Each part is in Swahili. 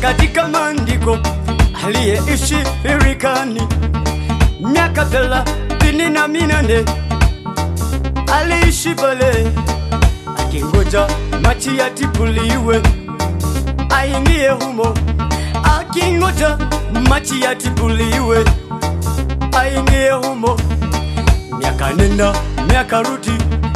katika maandiko aliyeishi birikani miaka thelathini na minane aliishi pale akingoja machi yatipuliwe aingie humo, akingoja machi yatipuliwe aingie humo. Miaka nenda miaka rudi,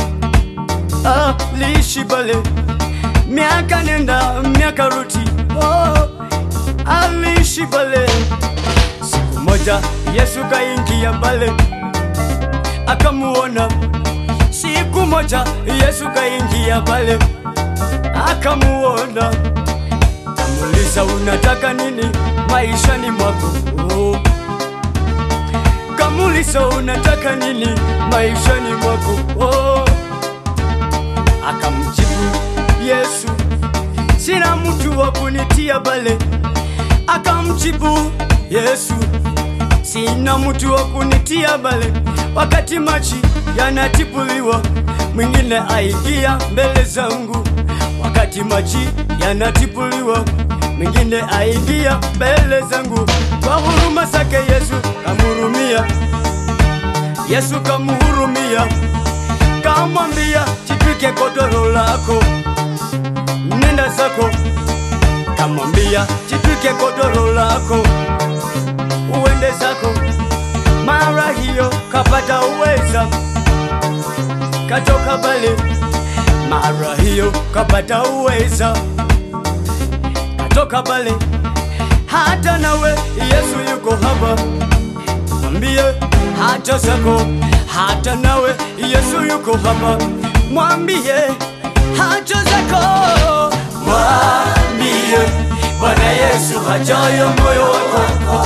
aliishi pale miaka nenda miaka rudi, oh, aliishi pale. Siku moja Yesu kaingia pale akamuona. Siku moja Yesu kaingia pale akamuona, kamuuliza unataka nini maishani mwako? Oh. Kamuuliza unataka nini maishani mwako? Oh. Akamjibu Yesu, sina mtu wa kunitia pale. Akamjibu Yesu, sina mtu wa kunitia pale. Wakati maji yanatipuliwa, mwingine aingia mbele zangu. Wakati maji yanatipuliwa, mwingine aingia mbele zangu. Kwa huruma zake Yesu kamhurumia, Yesu kamhurumia, kamwambia jitwike godoro lako, nenda zako. Kamwambia jitwike godoro lako, uende zako. Mara hiyo kapata uweza, katoka pale. Mara hiyo kapata uweza, katoka pale. Hata nawe Yesu yuko hapa, mwambie hata zako. Hata nawe Yesu yuko hapa, mwambie hata zako. Mwambie Bwana Yesu hajayo moyo wako,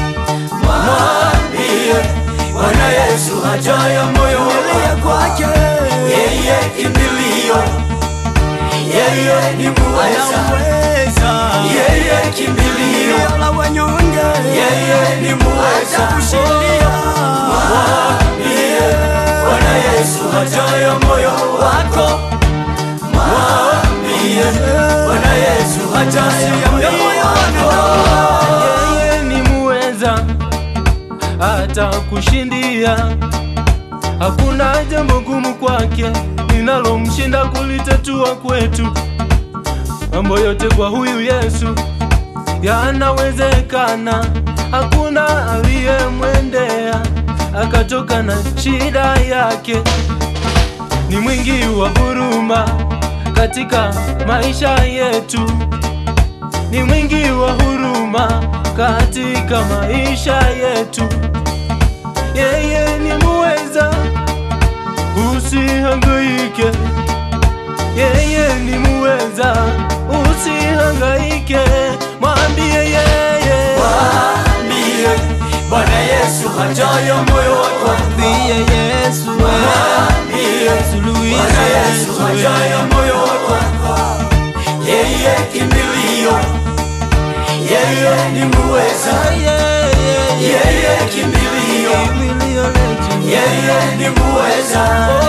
mwambie Bwana Yesu hajayo moyo wako kwake. Yeye kimbilio, yeye ni muweza, yeye kimbilio la wanyonge, yeye ni muweza kushindia. Mwambie Bwana Yesu hajayo moyo wako, mwambie Bwana Yesu hajayo moyo wako. Yeye ni muweza hata kushindia. Hakuna jambo gumu kwake linalomshinda kulitatua kwetu. Mambo yote kwa huyu Yesu yanawezekana. Hakuna aliyemwendea akatoka na shida yake. Ni mwingi wa huruma katika maisha yetu ni mwingi wa huruma katika maisha yetu. Yeye ni muweza, usihangaike. Yeye ni muweza, usihangaike. Mwambie yeye, Mwambie Bwana Yesu hajayo moyo wako, mwambie Yesu, mwambie suluhisho Bwana Yesu yetu. hajayo moyo wako, yeye kimbilio, yeye ni muweza, yeye kimbilio, Kimbilio letu. yeye ni muweza.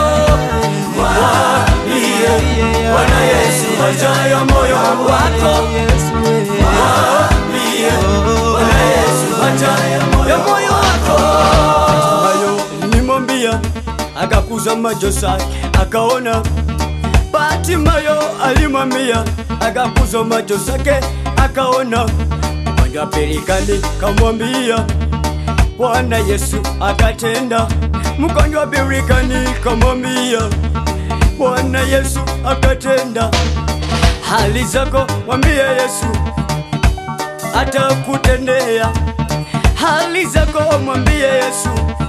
Mwambie Bwana Yesu hajayo moyo wako, mwambie Bwana Yesu hajayo moyo wako. Hayo nimwambia, akakuza macho zake akaona. Batimayo alimwambia, akakuza macho zake akaona. Mgonjwa birikani kamwambia, Bwana Yesu akatenda. Mgonjwa birikani kamwambia, Bwana Yesu akatenda. Hali zako mwambie Yesu atakutendea. Hali zako mwambie Yesu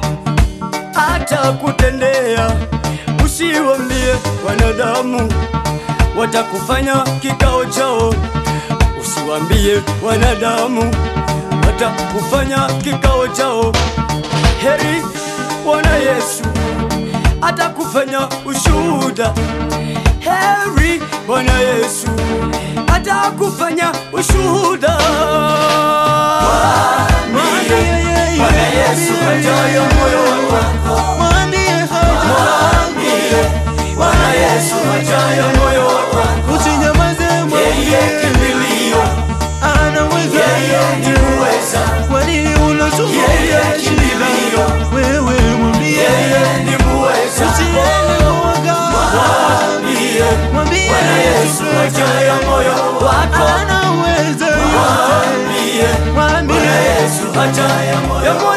atakutendea. Usiwambie wanadamu watakufanya kikao chao, usiwambie wanadamu watakufanya kikao chao. Heri Bwana Yesu atakufanya ushuhuda. Heri Bwana Yesu atakufanya ushuhuda. Mwambie Bwana Yesu hajayo moyo wako, mwambie Bwana Yesu hajayo moyo wako, Usinyamaze, yeye mwambie kimbilio, ana haja ya moyo